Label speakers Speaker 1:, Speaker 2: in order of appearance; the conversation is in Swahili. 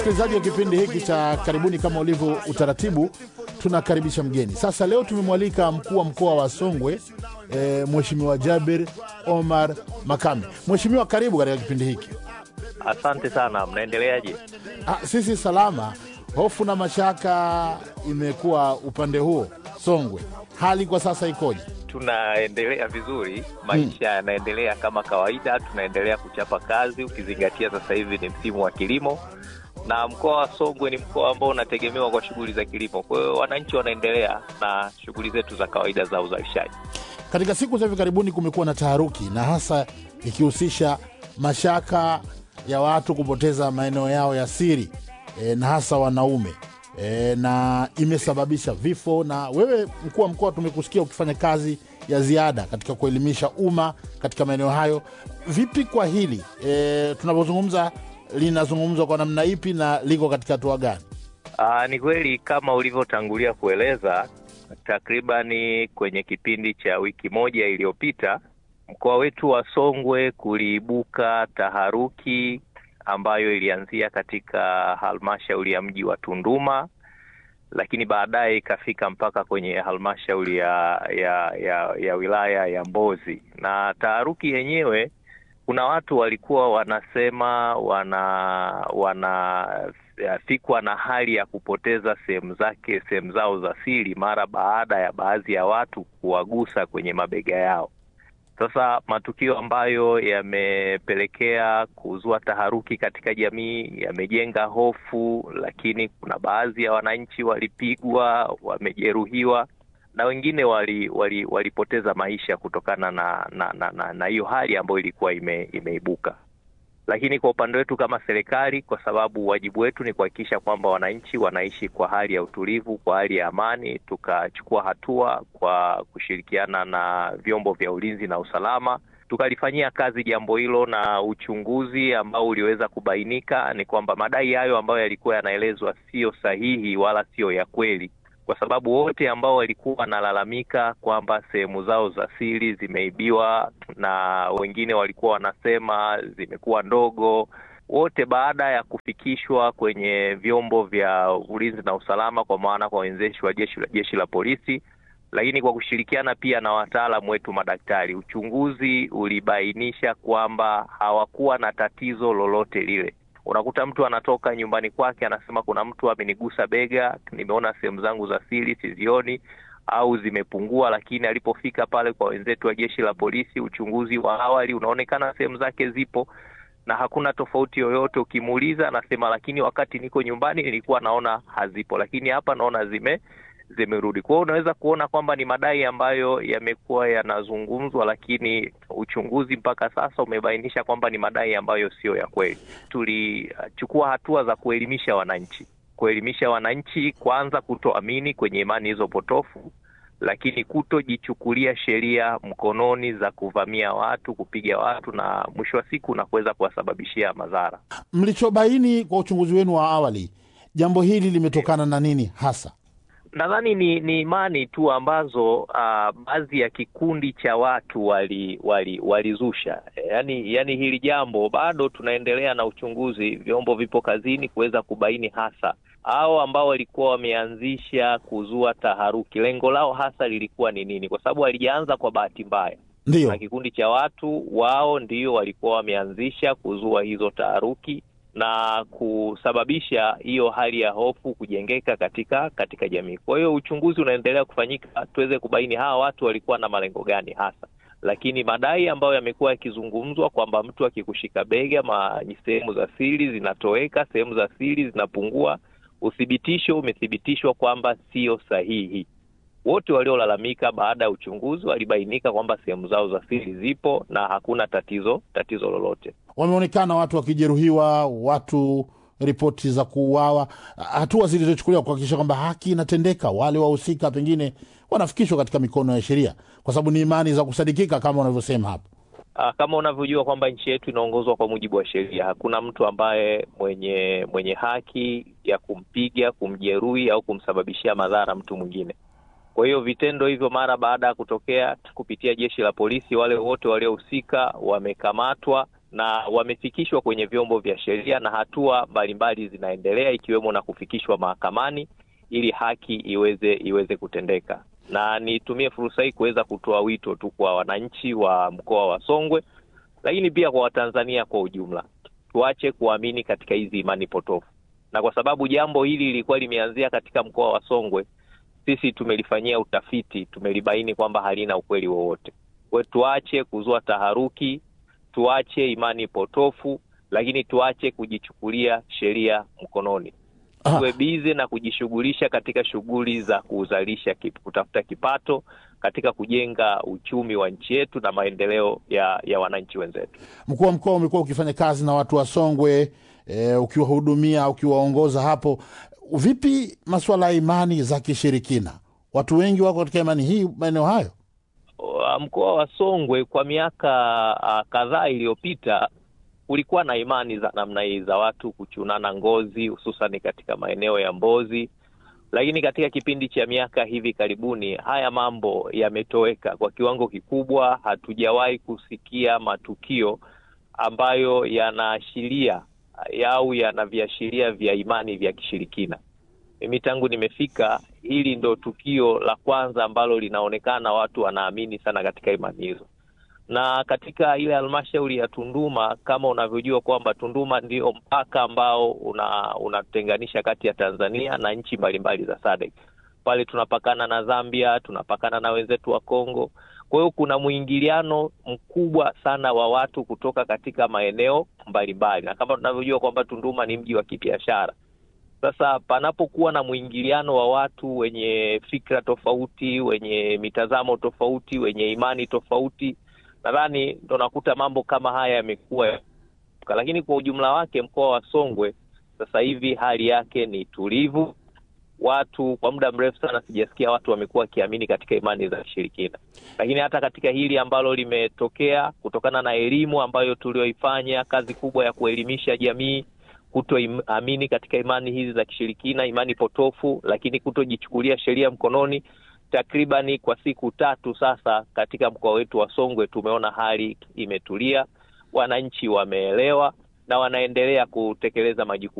Speaker 1: Msikilizaji wa kipindi hiki cha karibuni, kama ulivyo utaratibu, tunakaribisha mgeni. Sasa leo tumemwalika mkuu wa mkoa wa Songwe e, Mheshimiwa Jabir Omar Makame. Mheshimiwa, karibu katika kipindi hiki.
Speaker 2: Asante sana, mnaendeleaje?
Speaker 1: Ah, sisi salama. Hofu na mashaka imekuwa upande huo Songwe, hali kwa sasa ikoje?
Speaker 2: Tunaendelea vizuri, maisha yanaendelea kama kawaida, tunaendelea kuchapa kazi, ukizingatia sasa hivi ni msimu wa kilimo na mkoa wa Songwe ni mkoa ambao unategemewa kwa shughuli za kilimo. Kwa hiyo wananchi wanaendelea na shughuli zetu za kawaida za uzalishaji.
Speaker 1: Katika siku za hivi karibuni kumekuwa na taharuki na hasa ikihusisha mashaka ya watu kupoteza maeneo yao ya siri e, na hasa wanaume e, na imesababisha vifo. Na wewe mkuu wa mkoa, tumekusikia ukifanya kazi ya ziada katika kuelimisha umma katika maeneo hayo. Vipi kwa hili e, tunapozungumza linazungumzwa kwa namna ipi na liko katika hatua gani?
Speaker 2: Aa, ni kweli kama ulivyotangulia kueleza, takribani kwenye kipindi cha wiki moja iliyopita mkoa wetu wa Songwe kuliibuka taharuki ambayo ilianzia katika halmashauri ya mji wa Tunduma, lakini baadaye ikafika mpaka kwenye halmashauri ya, ya, ya, ya wilaya ya Mbozi. Na taharuki yenyewe kuna watu walikuwa wanasema wana wanafikwa na hali ya kupoteza sehemu zake sehemu zao za siri mara baada ya baadhi ya watu kuwagusa kwenye mabega yao. Sasa matukio ambayo yamepelekea kuzua taharuki katika jamii yamejenga hofu, lakini kuna baadhi ya wananchi walipigwa, wamejeruhiwa na wengine wali, wali, walipoteza maisha kutokana na na na, na, na hiyo hali ambayo ilikuwa ime, imeibuka. Lakini kwa upande wetu kama serikali, kwa sababu wajibu wetu ni kuhakikisha kwamba wananchi wanaishi kwa hali ya utulivu, kwa hali ya amani, tukachukua hatua kwa kushirikiana na vyombo vya ulinzi na usalama, tukalifanyia kazi jambo hilo, na uchunguzi ambao uliweza kubainika ni kwamba madai hayo ambayo yalikuwa yanaelezwa siyo sahihi wala siyo ya kweli kwa sababu wote ambao walikuwa wanalalamika kwamba sehemu zao za siri zimeibiwa na wengine walikuwa wanasema zimekuwa ndogo, wote baada ya kufikishwa kwenye vyombo vya ulinzi na usalama, kwa maana kwa wenzeshi wa jeshi la jeshi la polisi, lakini kwa kushirikiana pia na wataalamu wetu madaktari, uchunguzi ulibainisha kwamba hawakuwa na tatizo lolote lile. Unakuta mtu anatoka nyumbani kwake anasema kuna mtu amenigusa bega, nimeona sehemu zangu za siri sizioni au zimepungua, lakini alipofika pale kwa wenzetu wa jeshi la polisi, uchunguzi wa awali unaonekana sehemu zake zipo na hakuna tofauti yoyote. Ukimuuliza anasema, lakini wakati niko nyumbani nilikuwa naona hazipo, lakini hapa naona zime zimerudi. Kwa hiyo unaweza kuona kwamba ni madai ambayo yamekuwa yanazungumzwa, lakini uchunguzi mpaka sasa umebainisha kwamba ni madai ambayo siyo ya kweli. Tulichukua hatua za kuelimisha wananchi, kuelimisha wananchi kwanza kutoamini kwenye imani hizo potofu, lakini kutojichukulia sheria mkononi za kuvamia watu, kupiga watu na mwisho wa siku na kuweza kuwasababishia madhara.
Speaker 1: Mlichobaini kwa uchunguzi wenu wa awali, jambo hili limetokana na nini hasa?
Speaker 2: Nadhani ni ni imani tu ambazo uh, baadhi ya kikundi cha watu wali wali walizusha. Yani, yani hili jambo bado tunaendelea na uchunguzi, vyombo vipo kazini kuweza kubaini hasa hao ambao walikuwa wameanzisha kuzua taharuki, lengo lao hasa lilikuwa ni nini, kwa sababu walijaanza kwa bahati mbaya.
Speaker 1: Ndio
Speaker 2: Na kikundi cha watu wao ndio walikuwa wameanzisha kuzua hizo taharuki na kusababisha hiyo hali ya hofu kujengeka katika katika jamii. Kwa hiyo uchunguzi unaendelea kufanyika tuweze kubaini hawa watu walikuwa na malengo gani hasa, lakini madai ambayo yamekuwa yakizungumzwa kwamba mtu akikushika bega, sehemu za siri zinatoweka, sehemu za siri zinapungua, uthibitisho umethibitishwa kwamba sio sahihi. Wote waliolalamika baada ya uchunguzi walibainika kwamba sehemu zao za siri zipo na hakuna tatizo tatizo lolote.
Speaker 1: Wameonekana watu wakijeruhiwa, watu ripoti za kuuawa, hatua zilizochukuliwa kuhakikisha kwamba haki inatendeka, wale wahusika pengine wanafikishwa katika mikono ya sheria, kwa sababu ni imani za kusadikika kama unavyosema hapo.
Speaker 2: Ah, kama unavyojua kwamba nchi yetu inaongozwa kwa mujibu wa sheria. Hakuna mtu ambaye mwenye mwenye haki ya kumpiga, kumjeruhi au kumsababishia madhara mtu mwingine. Kwa hiyo vitendo hivyo mara baada ya kutokea kupitia jeshi la polisi, wale wote waliohusika wamekamatwa na wamefikishwa kwenye vyombo vya sheria na hatua mbalimbali zinaendelea ikiwemo na kufikishwa mahakamani ili haki iweze iweze kutendeka. Na nitumie fursa hii kuweza kutoa wito tu kwa wananchi wa mkoa wa Songwe, lakini pia kwa Watanzania kwa ujumla, tuache kuamini katika hizi imani potofu, na kwa sababu jambo hili lilikuwa limeanzia katika mkoa wa Songwe, sisi tumelifanyia utafiti, tumelibaini kwamba halina ukweli wowote. Kwa tuache kuzua taharuki, tuache imani potofu, lakini tuache kujichukulia sheria mkononi tuwe bize na kujishughulisha katika shughuli za kuzalisha kip, kutafuta kipato katika kujenga uchumi wa nchi yetu na maendeleo ya, ya wananchi wenzetu.
Speaker 1: Mkuu wa mkoa umekuwa ukifanya kazi na watu wa Songwe e, ukiwahudumia ukiwaongoza hapo. Vipi masuala ya imani za kishirikina? Watu wengi wako katika imani hii maeneo hayo.
Speaker 2: Mkoa wa Songwe kwa miaka uh, kadhaa iliyopita kulikuwa na imani za namna hii za watu kuchunana ngozi hususan katika maeneo ya Mbozi, lakini katika kipindi cha miaka hivi karibuni haya mambo yametoweka kwa kiwango kikubwa. Hatujawahi kusikia matukio ambayo yanaashiria au yana viashiria vya imani vya kishirikina. Mimi tangu nimefika, hili ndo tukio la kwanza ambalo linaonekana watu wanaamini sana katika imani hizo na katika ile halmashauri ya Tunduma kama unavyojua kwamba Tunduma ndio mpaka ambao unatenganisha una kati ya Tanzania na nchi mbalimbali za SADC. Pale tunapakana na Zambia, tunapakana na wenzetu wa Kongo. Kwa hiyo kuna mwingiliano mkubwa sana wa watu kutoka katika maeneo mbalimbali, na kama tunavyojua kwamba Tunduma ni mji wa kibiashara. Sasa panapokuwa na mwingiliano wa watu wenye fikra tofauti, wenye mitazamo tofauti, wenye imani tofauti nadhani ndo nakuta mambo kama haya yamekuwa, lakini kwa ujumla wake mkoa wa Songwe sasa hivi hali yake ni tulivu. Watu kwa muda mrefu sana sijasikia watu wamekuwa wakiamini katika imani za kishirikina, lakini hata katika hili ambalo limetokea kutokana na elimu ambayo tulioifanya, kazi kubwa ya kuelimisha jamii kutoamini katika imani hizi za kishirikina, imani potofu, lakini kutojichukulia sheria mkononi takribani kwa siku tatu sasa katika mkoa wetu wa Songwe tumeona hali imetulia, wananchi wameelewa na wanaendelea kutekeleza majukumu